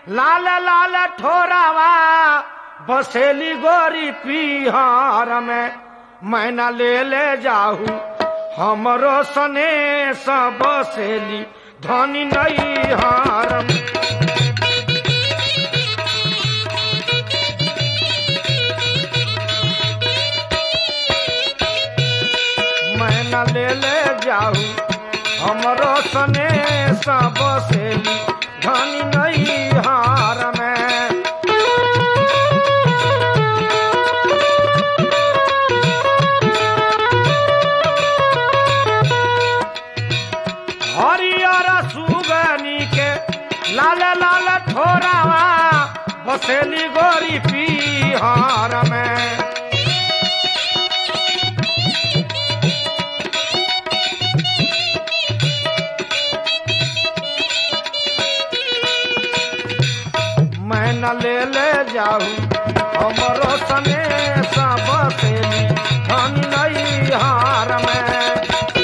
लाल लाल ठोरावा बसेली गोरी पीहर में मैना ले ले जाहू हमरो सने सब बसेली धनी नहीं हारम मैना ले ले जाऊ हमरो सने सब बसेली धनी नहीं हार में हरियर सुगनी के लाल लाल ठोरावा बसेली गोरी पीहर में मैं न ले ले जाऊ हमरो सने सब बसेली धन नहीं हार में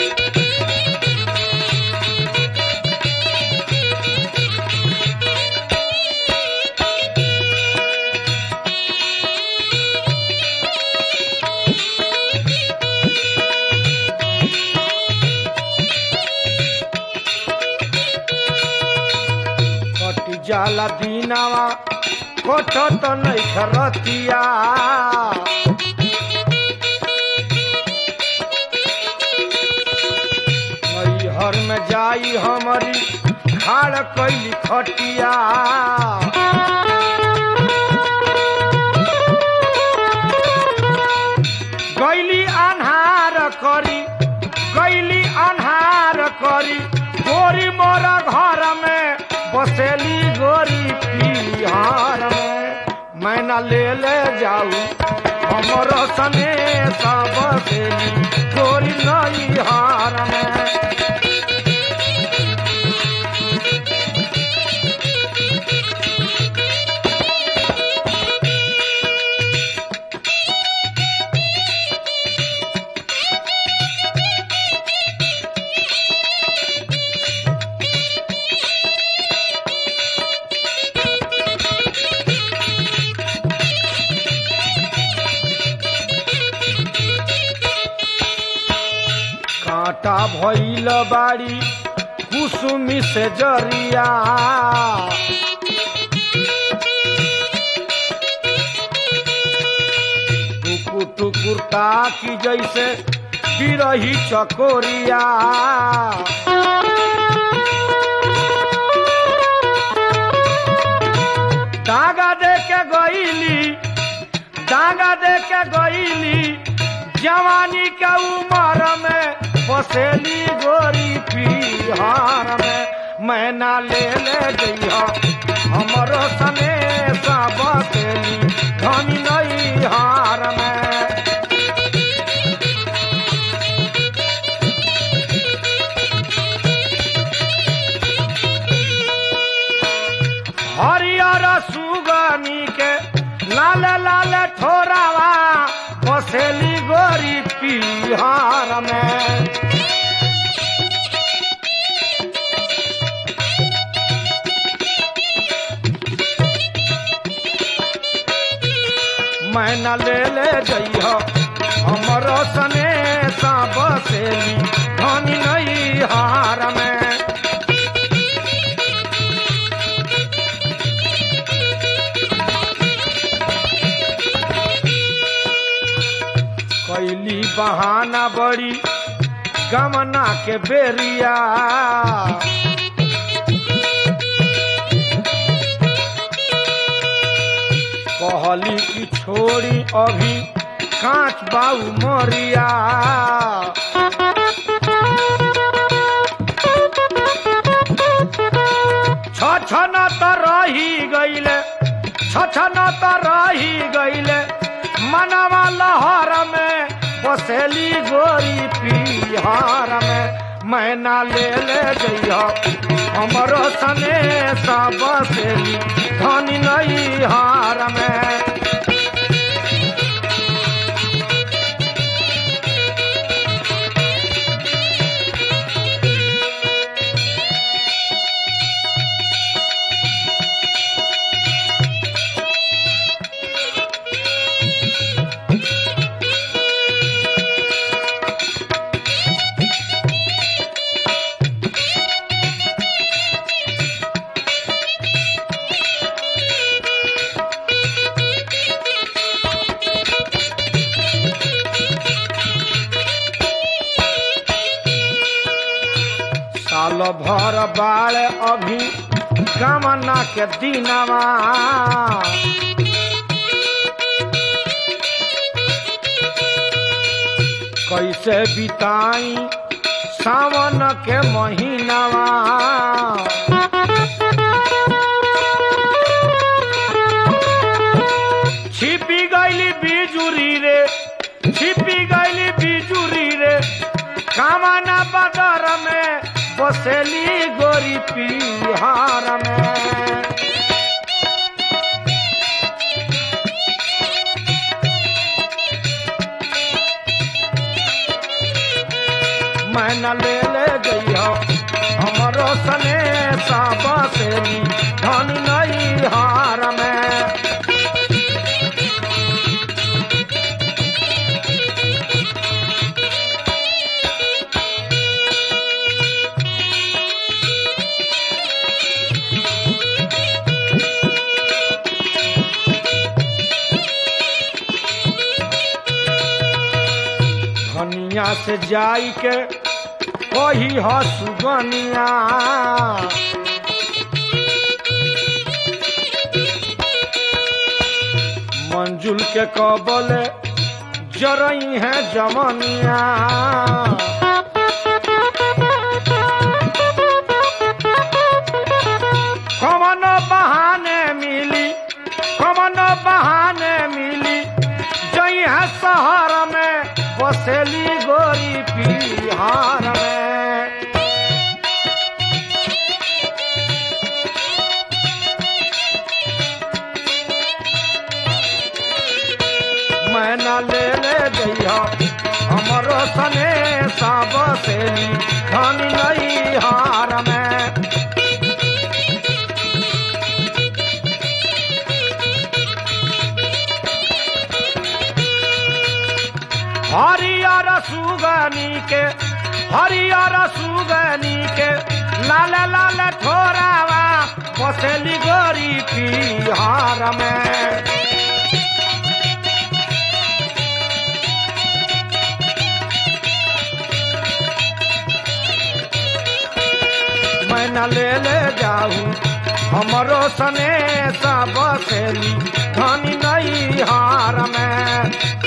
कटी जाला दीनावा कोठ तो नहीं खरतिया नैहर में जाई हमारी खाड़ कैली खटिया गैली अन्हार करी गैली अन्हार करी गोरी मोर घर में बसेली गोरी पिहार में मैना ले ले जाऊ हमर सने सब बसेली गोरी नई हार में कांटा भइल बाड़ी कुसुमी से जरिया टुकुर टुकुर ताकी जैसे बिरही चकोरिया डागा दे के गईली डांगा दे के गईली जवानी के उमर में बसेली गोरी पिहार में मैना ले ले जइहा हमरो सने सा बसेली धनी नहीं हार में हरियर सुगनी के लाल लाल ठोरावा बसेली गोरी पिहार में मैना ले ले जइह हमर सने सा बसेली धनी नहीं हार में कैली बहाना बड़ी गमना के बेरिया कहली की छोड़ी अभी कांच बाऊ मोरिया छछन त रही गईले छछन त रही गईले मनवा लहर में बसेली गोरी पिहार में मैना ले ले जइह हमरो सने सा बसेली धनी नहीं हार में पल भर बाल अभी कामना के दिनवा कैसे बिताई सावन के महीनावा छिपी गईली बिजुरी रे छिपी गईली बिजुरी रे कामना बदर में बसेली गोरी पिहार में मैं न ले ले जइहो हमरो सने सब सेली धन नहीं हार में धनिया से जाई के कही ह सुगनिया मंजुल के कबले जरई है जमनिया कमन बहाने मिली कमन बहाने मिली जई है शहर में बसेली गोरी पिहार में मैं न ले ले जइहा हमरो सने सब सेली धन नहीं हार में हरियर सुगनी के हरियर सुगनी के लाल लाल ठोरावा बसेली गोरी पिहार में मैं न ले ले जाऊं हमरो सने सब सेली धनी नहीं हार में